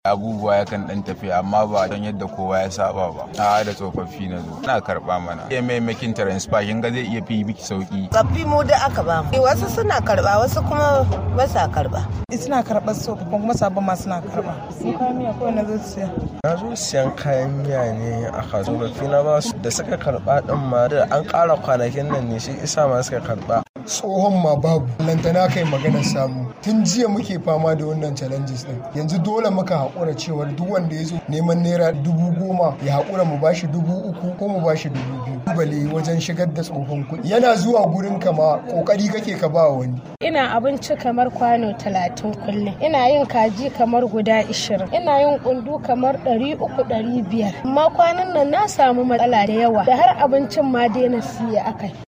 abubuwa yakan dan tafi amma ba don yadda kowa ya saba ba a da tsofaffi na zo ina karba mana iya maimakin transfer kin ga zai iya fi biki sauki tsaffi mu da aka ba mu wasu suna karba wasu kuma ba sa karba suna karɓar tsofaffin kuma sabon ma suna karba sun kayan miya kawai na zo siya na zo siyan kayan miya ne a kasuwa na ba su da suka karba din ma da an ƙara kwanakin nan ne shi isa ma suka karba tsohon ma babu lantana kai maganar samu tun jiya muke fama da wannan challenges din yanzu dole muka haƙura cewar duk wanda ya zo neman naira dubu goma ya haƙura mu bashi dubu uku ko mu bashi dubu biyu bale wajen shigar da tsohon kuɗi yana zuwa gurin ka ma ƙoƙari kake ka ba wani ina abinci kamar kwano talatin kullum ina yin kaji kamar guda ishirin ina yin kundu kamar ɗari uku ɗari biyar amma kwanan nan na samu matsala da yawa da har abincin ma daina siya akai